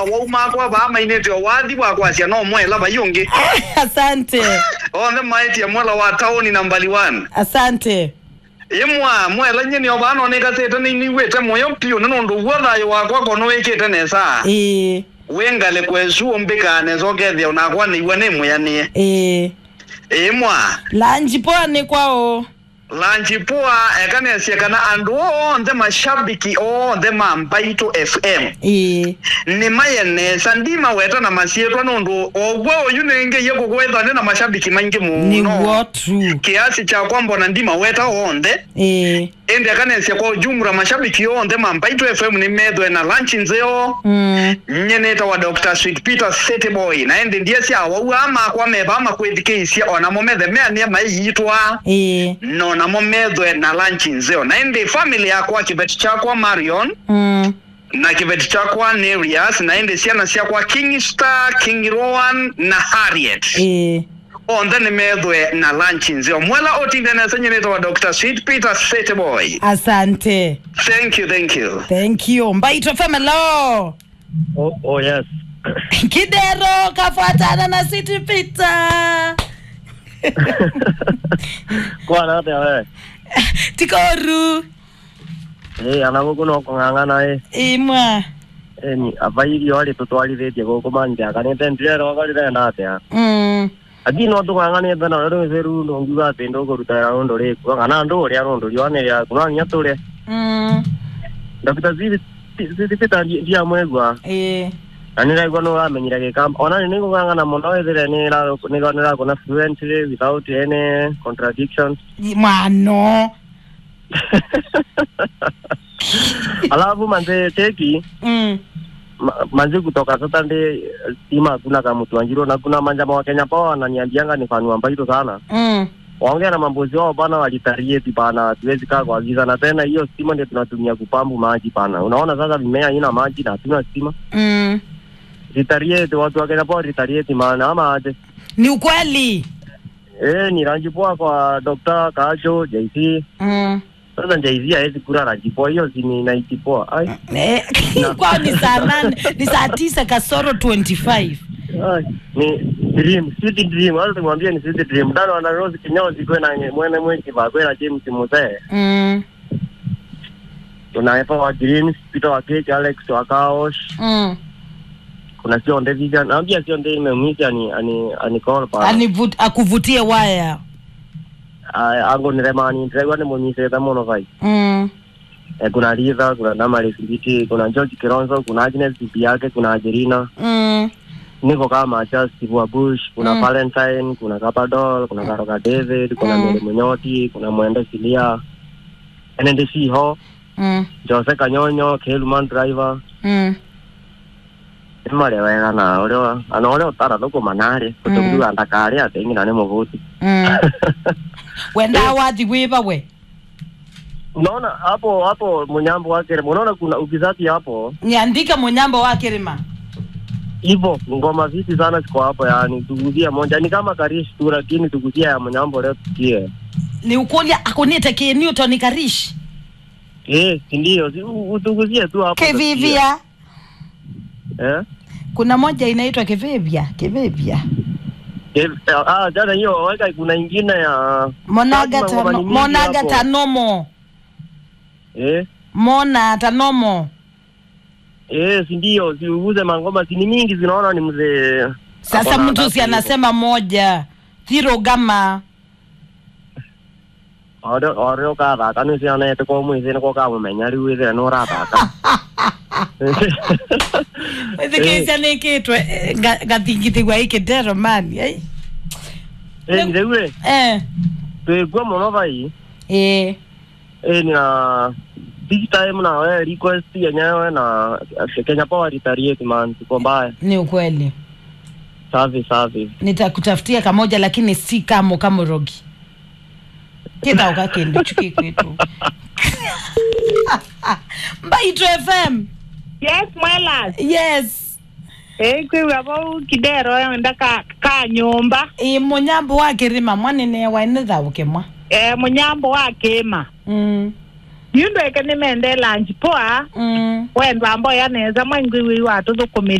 waumakwa vaamainite wathi wakwasia no mwela vayungi asante onthe maetie mwela wa tauni nambali 1 asante imwa mwela nyinio vanonekasite niniwite muyo piu ni nundu uo thayo wakwa kono wikite nesa ĩĩ wingale kwesuo mbikane cokethia unakwa niiwe nimuyanie ĩĩ imwa lanji poa nĩ kwao lanchi poa ekanesie kana andu onthe mashabiki onthe ma mbaito fm ĩĩ ni mayenesa ndima weta na masietwa nundu ogwo uyu ningeiye kukwethwa ni na mashabiki maingi nĩguo muno true kiasi cha kwamba na ndima weta onthe ĩĩ indi akanesia kwa ujumla mashabiki onthe ma mbaito fm ni methwe na lanchi nzeo mm. nyeneta wa dr sweet peter city boy na indi ndie cia wau amakwa meva amakwithikiisia onamo methe meania maiyitwa ĩĩ no namo methwe na lanchi nzeo na indi family yakwa kibeti chakwa marion mm. na kibeti chakwa Nereus na indi ciana ciakwa king star king rowan na harriet ĩĩ onthe nĩ methwe na lanchi nzeo mwela otindanesa nyenetwa wa dr sweet peter city boy asante thank you thank you thank you mbaitwa famelo Oh, oh yes. kidero kafuatana na city peter Kwana atia we. tikoru Eh, ana guku no kung'ang'ana eh. imwa Eh, ni ava irio ari tutwarithitie guku manje akanite ndirero ngarirenda atia. mm. Ati no tung'ang'anite na rero ceru no ngiuga ati ndukuruta wĩra rundu riku kana ndu uria rundu rionere yaku no nginya turie. Mm. Dr. Zivi Zivita ndia mwegua ĩĩ na nä raigua nä å ramenyire gä ka ona nä gå ng'ang'ana må no ethire nä nä rakona fluently without any contradictions mwano alafu manze teki mm. ma- manze kutoka Saturday stima hakuna kamutwanjiro na kuna manjama wa Kenya Power ananiambianga ni fani wa Mbaito sana Mm. waongea na mambozi wao bana walitarieti bana hatuwezi kaa kuagiza na tena hiyo stima ndio tunatumia kupambu maji bana unaona sasa mimea haina maji na hatuna stima Mm. ritarieti watu wa Kenya Power ritarieti maana ama aje ni ukweli eh ni rangi poa kwa Dr. Kacho JC mm. sasa JC hawezi kula rangi poa hiyo si ni naiti poa ai Eh, kwao ni saa nane ni saa tisa kasoro 25 Ai, ni dream city dream wala tumwambie ni city dream dano ana rose kinyozi kwena mwene mweki va kwena James Muzee mm. kuna Epa wa Greens Peter wa Cake Alex wa Kaosh Mm. kuna sio nde vision naambia sio nde imemwita ni ani ani call pa Anivut, akuvutie waya ango ni remani ndregwa ni munyise ta mono vai mm. eh, kuna Riva kuna Damaris Ngiti kuna George Kironzo kuna Agnes bibi yake kuna Angelina Mm. niko kama cha Steve wa Bush kuna Mm. Valentine kuna Kapadol kuna Karoga David kuna Mm. Mary Munyoti kuna Mwende Silia Enende Siho Mm. Jose Kanyonyo Kelman Driver Mm. imari wega na urio ana urio utara thuku manari utukuga ndakari atengi na ni muvuti Mm. wenda wathi wiva we unaona hapo hapo munyambo wake unaona kuna ukizati hapo niandika munyambo wa kirima hivyo ngoma viti sana ziko hapo yani tuguzie moja ni kama karish tu lakini tuguzie ya munyambo leo tukie ni ukulia akunite ki newton karish eh si ndio si u- utuguzie tu hapo kivivia tusikie. eh kuna moja inaitwa kivivia kivivia Eh, ah jana hiyo weka kuna ingine ya monaga Lazima ngoma tano, ni mingi monaga hapo. tanomo eh mona tanomo eh si ndio si uguze mangoma si ni mingi zinaona ni mzee sasa Hapo na mtu si ngapi anasema moja thiro gama Ore ore ukathaka nä cianete kwa mwä nä ko kamumenya rä u ä thä nä å rathaka ithikisia nä kä twe gathingithigua ä kä ndero mani ai. rä u rä eh twä ngua må no vai eh ä na this time na we request yenyewe na Kenya Power retaliate man tuko mbaya ni ukweli safi safi nitakutafutia kamoja lakini si kamo kamorogi kitauka kindu chuki kwitu mbaitw fm Yes, Mwelas. yes Eh, kwiwa bo kidero yonda ka ka nyumba. i munyambo wa kirima mwanene waine thauke mwa Eh, munyambo wa kema. mm. Yundo eke nimende lunch poa. mm. Wendwa mbo yaneza mwengwi wi watu thukumi